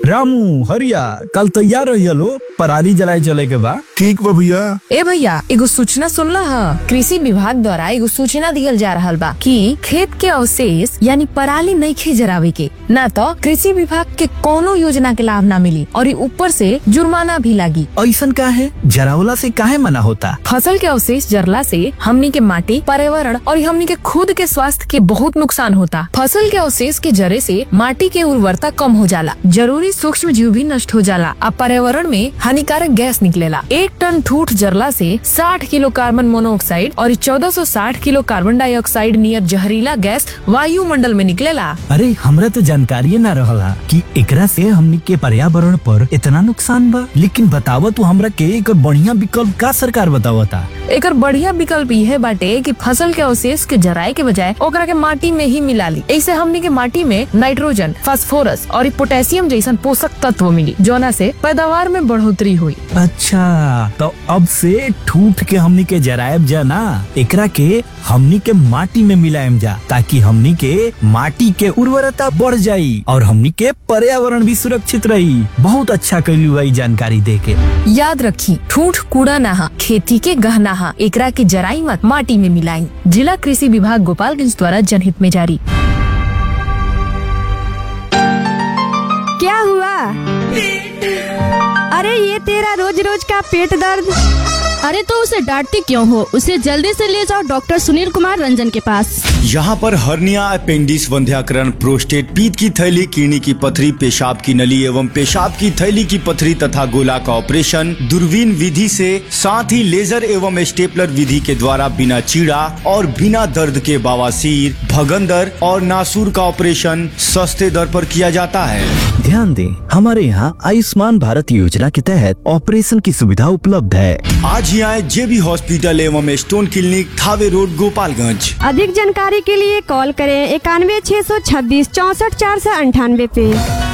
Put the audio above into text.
रामू हरिया कल तैयार रही लो पराली जलाए चले के बा ठीक बा भैया ए भैया एगो सूचना सुनला ह कृषि विभाग द्वारा एगो सूचना दियल जा रहल बा कि खेत के अवशेष यानी पराली नइखे जरावे के ना तो कृषि विभाग के कोनो योजना के लाभ ना मिली और ई ऊपर से जुर्माना भी लागी ऐसन का है जरावला से काहे मना होता फसल के अवशेष जरला से हमनी के माटी पर्यावरण और हमनी के खुद के स्वास्थ्य के बहुत नुकसान होता फसल के अवशेष के जरे से माटी के उर्वरता कम हो जाला जरूरी सूक्ष्म जीव भी नष्ट हो जाला आ पर्यावरण में हानिकारक गैस निकलेला एक टन ठूठ जरला से 60 किलो कार्बन मोनोऑक्साइड और 1460 किलो कार्बन डाइऑक्साइड नियर जहरीला गैस वायुमंडल में निकलेला अरे हमरा तो जानकारी ना रहला कि एकरा से हमनी के पर्यावरण पर इतना नुकसान बा लेकिन बतावा तू हमरा के एक बढ़िया विकल्प का सरकार बतावता एकर बढ़िया विकल्प यह बाटे कि फसल के अवशेष के जराए के बजाय ओकरा के माटी में ही मिला ली ऐसे हमनी के माटी में नाइट्रोजन फास्फोरस और पोटेशियम जैसन पोषक तत्व मिली जोना से पैदावार में बढ़ोतरी हुई अच्छा तो अब से ठूठ के हमनी के जरायब जा ना एकरा के हमनी के माटी में मिलायम जा ताकि हमनी के माटी के उर्वरता बढ़ जाई और हमनी के पर्यावरण भी सुरक्षित रही बहुत अच्छा कैली हुई जानकारी दे के याद रखी ठूठ कूड़ा नहा खेती के गहना हा एकरा के जराई मत माटी में मिलाई जिला कृषि विभाग गोपालगंज द्वारा जनहित में जारी क्या हुआ अरे ये तेरा रोज रोज का पेट दर्द अरे तो उसे डांटती क्यों हो उसे जल्दी से ले जाओ डॉक्टर सुनील कुमार रंजन के पास यहाँ पर हर्निया अपेंडिक्स वंध्याकरण प्रोस्टेट पीत की थैली किडनी की पथरी पेशाब की नली एवं पेशाब की थैली की पथरी तथा गोला का ऑपरेशन दूरबीन विधि से साथ ही लेजर एवं स्टेपलर विधि के द्वारा बिना चीड़ा और बिना दर्द के बवासीर भगंदर और नासूर का ऑपरेशन सस्ते दर पर किया जाता है ध्यान दें हमारे यहाँ आयुष्मान भारत योजना के तहत ऑपरेशन की सुविधा उपलब्ध है आज ही आए जेबी हॉस्पिटल एवं stone clinic Thawe road Gopalganj अधिक जानकारी के लिए कॉल करें इक्यानवे छः सौ छब्बीस चौसठ चार सौ अंठानवे पे